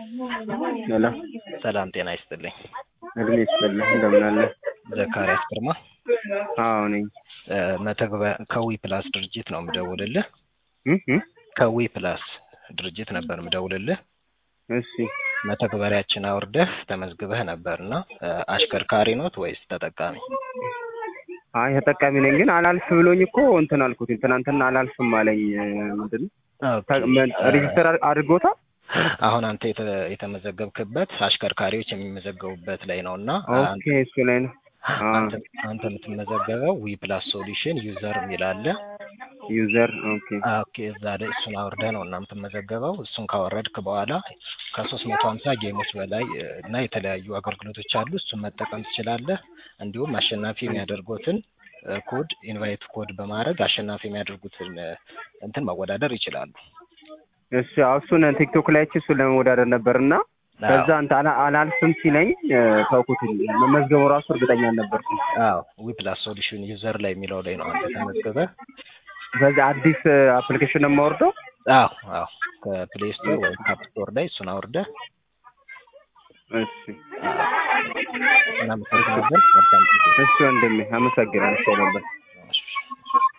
ሄሎ ሰላም ጤና ይስጥልኝ። እድሜ ይስጥልህ እንደምን አለ? ዘካሪያስ ግርማ አዎ ነኝ። እ፣ መተግበር ከዊ ፕላስ ድርጅት ነው የምደውልልህ። እ እ ከዊ ፕላስ ድርጅት ነበር የምደውልልህ። እሺ መተግበሪያችን አውርደህ ተመዝግበህ ነበርና እ፣ አሽከርካሪ ኖት ወይስ ተጠቃሚ? አይ ተጠቃሚ ነኝ፣ ግን አላልፍ ብሎኝ እኮ እንትን አልኩት። ትናንትና አላልፍም አለኝ። እ፣ ምንድን ነው ተ- ምን- ሬጂስተር አድ- አድርጎታል? አሁን አንተ የተ- የተመዘገብክበት አሽከርካሪዎች የሚመዘገቡበት ላይ ነው እና ኦኬ እሱ ላይ ነው። አ አንተ አንተ የምትመዘገበው ዊ ፕላስ ሶሉሽን ዩዘር የሚል አለ። ዩዘር ኦኬ ኦኬ እዛ ላይ እሱን አውርደህ ነው እና የምትመዘገበው። እሱን ካወረድክ በኋላ ከሶስት መቶ ሀምሳ ጌሞች በላይ እ፣ እና የተለያዩ አገልግሎቶች አሉ። እሱን መጠቀም ትችላለህ። እንዲሁም አሸናፊ የሚያደርጉትን እ፣ ኮድ ኢንቫይት ኮድ በማድረግ አሸናፊ የሚያደርጉትን እ፣ እንትን መወዳደር ይችላሉ። እሺ አዎ፣ እሱን ቲክቶክ ላይ አይቼ እሱን ለመወዳደር ነበርና ከዛ አንተ አላ- አላልፍም ሲለኝ እ፣ ተውኩት። መመዝገቡ ራሱ እርግጠኛ አልነበርኩም። አዎ ዊ ፕላስ ሶሉሽን ዩዘር ላይ የሚለው ላይ ነው አንተ ተመዝግበህ። በዚህ አዲስ አፕሊኬሽን ነው የማወርደው። አዎ አዎ ከፕሌይ ስቶር ወይም ካፕ ስቶር ላይ እሱን አውርደህ እሺ እና መሰረት ነበር መልካም ጊዜ። እሺ ወንድሜ አመሰግናለሁ ነበር